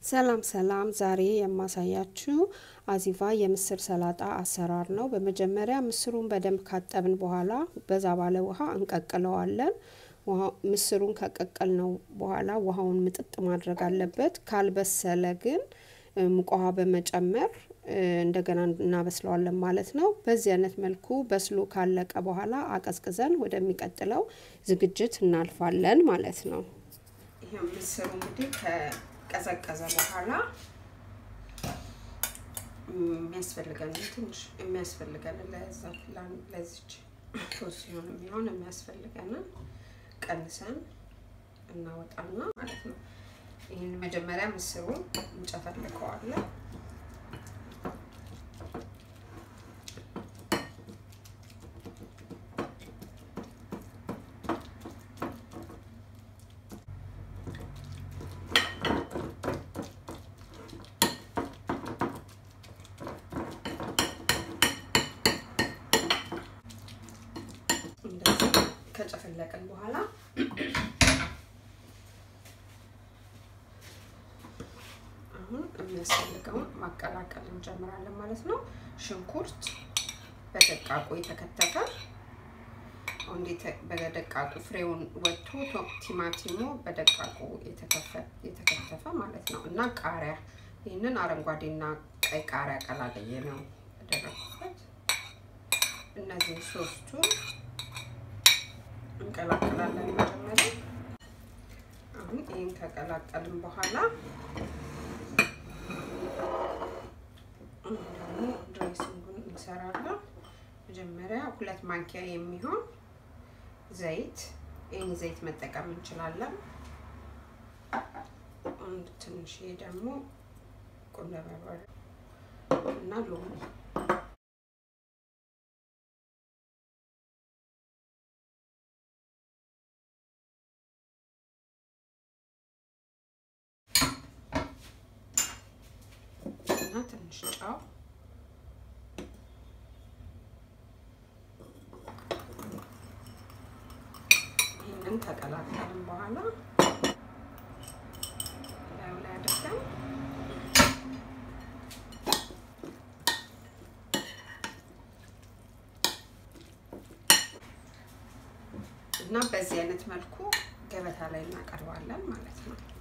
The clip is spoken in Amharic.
ሰላም ሰላም፣ ዛሬ የማሳያችሁ አዚቫ የምስር ሰላጣ አሰራር ነው። በመጀመሪያ ምስሩን በደንብ ካጠብን በኋላ በዛ ባለ ውሃ እንቀቅለዋለን። ምስሩን ከቀቀልነው በኋላ ውሃውን ምጥጥ ማድረግ አለበት። ካልበሰለ ግን ሙቅ ውሃ በመጨመር እንደገና እናበስለዋለን ማለት ነው። በዚህ አይነት መልኩ በስሎ ካለቀ በኋላ አቀዝቅዘን ወደሚቀጥለው ዝግጅት እናልፋለን ማለት ነው። ይሄ ምስሩ እንግዲህ ከቀዘቀዘ በኋላ የሚያስፈልገን ትንሽ የሚያስፈልገን ለዚች ሲሆን የሚሆን የሚያስፈልገንን ቀንሰን እናወጣና ማለት ነው። ይህን መጀመሪያ ምስሩን እንጨፈልቀዋለን። እንደዚህ ከጨፈለቅን በኋላ አሁን የሚያስፈልገውን ማቀላቀል እንጀምራለን ማለት ነው። ሽንኩርት በደቃቁ የተከተፈ እንዴት በደቃቁ ፍሬውን ወጥቶ ቲማቲሙ በደቃቁ የተከተፈ ማለት ነው እና ቃሪያ ይህንን አረንጓዴና ቀይ ቃሪያ ቀላቅዬ ነው ያደረኩበት። እነዚህ ሶስቱን እንቀላቅላለን መጀመሪያ። አሁን ይህን ከቀላቀልን በኋላ ደግሞ ድሬሲንጉን እንሰራለን። መጀመሪያ ሁለት ማንኪያ የሚሆን ዘይት፣ ይህን ዘይት መጠቀም እንችላለን። አንድ ትንሽዬ ደግሞ ቁንዶ በርበሬ እና ሎሚ እና ትንሽ ጨው ይህንን ከቀላቀልን በኋላ ላዩ ላይ አድርገን እና በዚህ አይነት መልኩ ገበታ ላይ እናቀርባለን ማለት ነው።